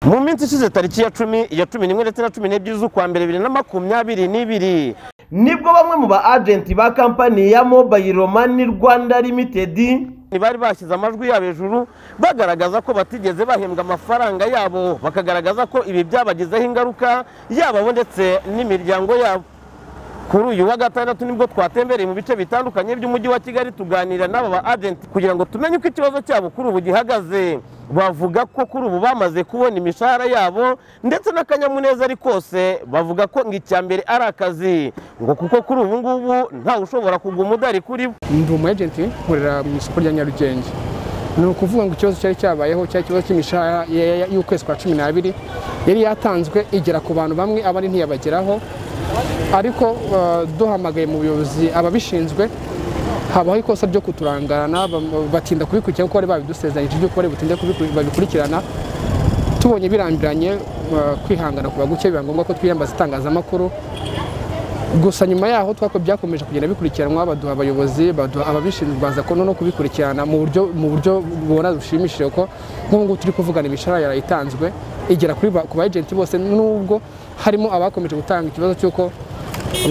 mu minsi ishize tariki ya cumi ya cumi n'imwe ndetse na cumi n'ebyiri z'ukwa mbere bibiri na makumyabiri n'ibiri nibwo bamwe mu ba agenti ba kampani ya mobayiro mani rwanda limitedi bari bashyize amajwi yabo hejuru bagaragaza ko batigeze bahembwa amafaranga yabo bakagaragaza ko ibi byabagizeho ingaruka yaba bo ndetse n'imiryango yabo kuri uyu wa gatandatu nibwo twatembereye mu bice bitandukanye by'umujyi wa kigali tuganira n'aba ba agenti kugira ngo tumenye uko ikibazo cyabo kuri ubu gihagaze bavuga ko kuri ubu bamaze kubona imishahara yabo ndetse n'akanyamuneza ari kose bavuga ko ngo icya mbere ari akazi ngo kuko kuri ubu ngubu ntawe ushobora kuguma udari kuri bo ndi umu agenti nkorera mu isoko rya nyarugenge ni ukuvuga ngo ikibazo cyari cyabayeho cyari ikibazo cy'imishahara ya- y'ukwezi kwa cumi n'abiri yari yatanzwe igera ku bantu bamwe abandi ntiyabageraho ariko eh, duhamagaye mu buyobozi ababishinzwe habaho ikosa ryo kuturangarana bam- batinda kubikurikirana kuko bari babidusezeranyije by'uko bari butinde kubiku- babikurikirana tubonye birambiranye eh, kwihangana ku baguke biba ngombwa ko twiyambaza itangazamakuru gusa nyuma yaho twako byakomeje kugenda bikurikiranwa baduha abayobozi baduha ababishinzwe baza ko no kubikurikirana mu buryo mu buryo bubona bushimishije ko nk'ubu ngubu turi kuvugana imishahara yarayitanzwe igera kuri ba- ku ba agenti bose nubwo harimo abakomeje gutanga ikibazo cy'uko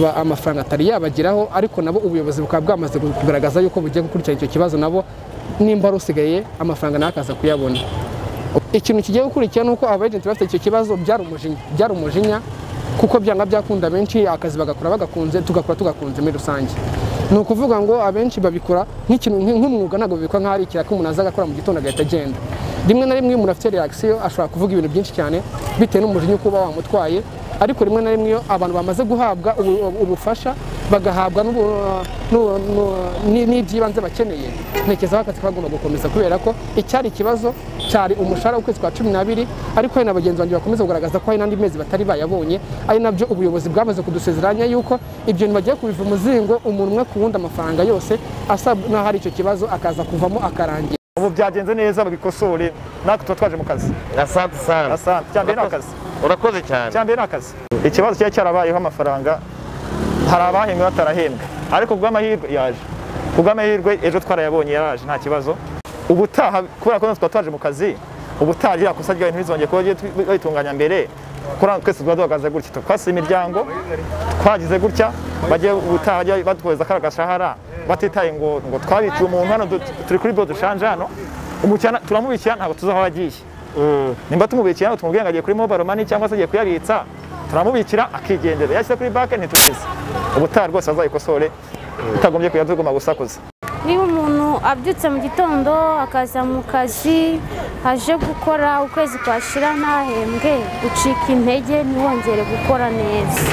ba- amafaranga atari yabageraho ariko nabo ubuyobozi bukaba bwamaze kugaragaza yuko bugiye gukurikirana icyo kibazo nabo nimba ari usigaye amafaranga nawe akaza kuyabona ikintu kigiye gukurikira ni uko abajenti bafite icyo kibazo byari umujinya byari umujinya kuko byanga byakunda benshi akazi bagakora bagakunze tugakora tugakunze muri rusange ni ukuvuga ngo abenshi babikora nk'ikintu nk- nk'umwuga ntabwo babikora nk'aho ari ikiraka umuntu aza agakora mu gitondo agahita agenda rimwe na rimwe iyo umuntu afite reaction ashobora kuvuga ibintu byinshi cyane bitewe n'umujinya uko uba wamutwaye ariko rimwe na rimwe iyo abantu bamaze guhabwa ubu- ubufasha bagahabwa n'ubu- n'u- n'u- ni- n'iby'ibanze bakeneye ntekereza ko akazi kagomba gukomeza kubera ko icyari ikibazo cyari umushahara w'ukwezi kwa cumi n'abiri ariko hari na bagenzi banjye bakomeza kugaragaza ko hari n'andi mezi batari bayabonye ari nabyo ubuyobozi bwamaze kudusezeranya yuko ibyo bintu bagiye kubiva umuzingo umuntu umwe ku wundi amafaranga yose asa n'aho hari icyo kibazo akaza kuvamo akarangira ubu byagenze neza babikosore natwe tuba twaje mu kazi asante sana asante cyambere ni akazi urakoze cyane cyambere ni akazi ikibazo cyari cyarabayeho amafaranga hari abahembwe batarahembwe ariko kubw'amahirwe yaje kubw'amahirwe ejo twarayabonye yaraje nta kibazo ubutaha kubera ko natwe tuba twaje mu kazi ubutaha rya kosa ryawe ntibizongeye kuba bagiye babitunganya mbere kuri hano twese tuba duhagaze gutya twasize imiryango twagize gutya bagiye ubutaha bajye batuhereza kariya gashahara batitaye ngo ngo twabiciye umuntu hano du- turi kuri bo dushanje hano umukiriya turamubikira ntabwo tuzi aho agiye nimba tumubikira ntabwo tumubwiye ngo agiye kuri mobile money cyangwa se agiye kuyabitsa turamubikira akigendera yashyize kuri banki ntitubizi ubutaha rwose bazayikosore utagombye kujya tugomba gusakuza niba umuntu abyutse mu gitondo akaza mu kazi aje gukora ukwezi kwashira ntahembwe ucika intege ntiwongere gukora neza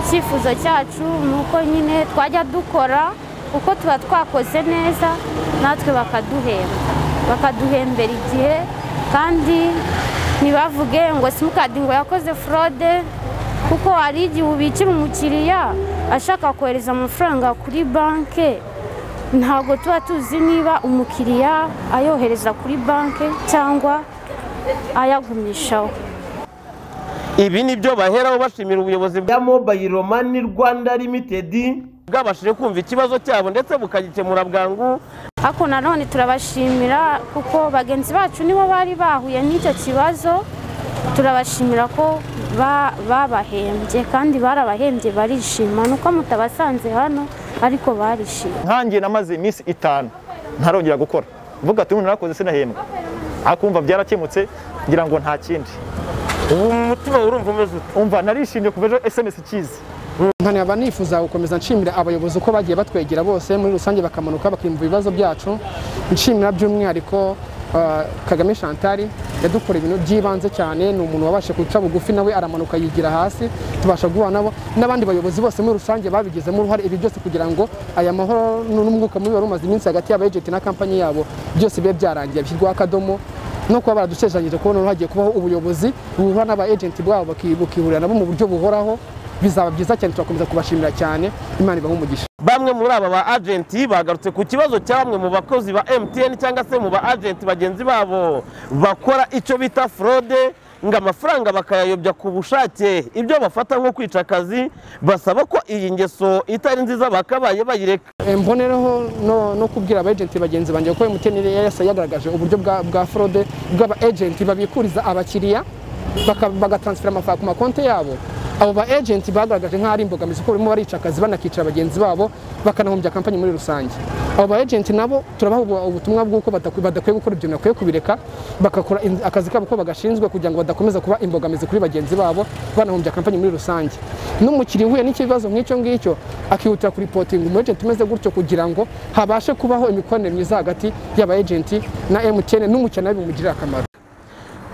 icyifuzo cyacu ni uko nyine twajya dukora kuko tuba twakoze neza natwe bakaduhemba bakaduhembera igihe kandi ntibavuge ngo simukadi ngo yakoze forode kuko hari igihe ubikira umukiriya ashaka kohereza amafaranga kuri banki ntabwo tuba tuzi niba umukiriya ayohereza kuri banki cyangwa ayagumishaho ibi ni byo baheraho bashimira ubuyobozi ya mobayiro mani rwanda limitedi bwabashije kumva ikibazo cyabo ndetse bukagikemura bwangu ariko nanone turabashimira kuko bagenzi bacu nibo bari bahuye n'icyo kibazo turabashimira ko ba- babahembye kandi barabahembye barishima ni uko mutabasanze hano ariko barishima nkanjye namaze iminsi itanu ntarongera gukora uvuga ati umuntu narakoze sinahembwa akumva byarakemutse ngira ngo nta kindi ubu mu mutima urumva umeze ute umva narishimye kuva ejo sms ikizi nkanaba nifuza gukomeza nshimira abayobozi uko bagiye batwegera bose muri rusange bakamanuka bakimva ibibazo byacu nshimira by'umwihariko eh, kagame chantal yadukoreye ibintu by'ibanze cyane ni umuntu wabashe guca bugufi nawe aramanuka yigira hasi tubasha guhura nabo n'abandi bayobozi bose muri rusange babigizemo uruhare ibi byose kugira ngo aya mahoro n'umwuka mubi wari umaze iminsi hagati y'aba agenti na kampani yabo byose bibe byarangiye bishyirwaho akadomo no kuba baradusezeranyije kubona ubu hagiye kubaho ubuyobozi buhura n'aba agenti bwabo baki- bukihurira nabo mu buryo buhoraho bizaba byiza cyane turakomeza kubashimira cyane imana ibahe umugisha bamwe muri aba ba agenti bagarutse ku kibazo cya bamwe mu bakozi ba MTN cyangwa se mu ba agenti bagenzi babo bakora icyo bita fraude ngo amafaranga bakayayobya ku bushake ibyo bafata nko kwica akazi basaba ko iyi ngeso itari nziza bakabaye bayireka mbonereho no, no kubwira aba agenti bagenzi banjye kuko MTN yasa yagaragaje uburyo bwa, bwa fraude bw'aba agenti babikuriza abakiriya baka- bagatransfera amafaranga ku makonti yabo abo ba agenti bagaragaje nk'aho ari imbogamizi kuko barimo barica akazi banakica bagenzi babo bakanahombya kampani muri rusange abo ba agenti nabo turabaha ubu- ubutumwa bw'uko badaku- badakwiye gukora ibyo bintu bakwiye kubireka bagakora in- akazi kabo ko bagashinzwe kugira ngo badakomeza kuba imbogamizi kuri bagenzi babo banahombya kampani muri rusange n'umukiriya uhuye n'ikibazo nk'icyo ngicyo akihutira kuripotinga umu agenti umeze gutyo kugira ngo habashe kubaho imikoranire myiza hagati y'aba agenti na MTN n'umukiriya nawe bimugirira akamaro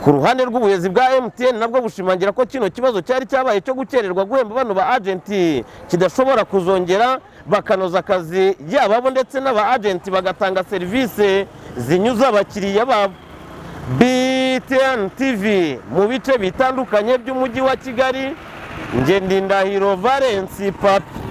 ku ruhande rw'ubuyobozi bwa MTN nabwo bushimangira ko kino kibazo cyari cyabaye cyo gukererwa guhemba bano ba agenti kidashobora kuzongera bakanoza akazi yababo ndetse n'aba agenti bagatanga serivisi zinyuza abakiriya babo BTN TV mu bice bitandukanye by'umujyi wa Kigali ngendindahiro Valence Papi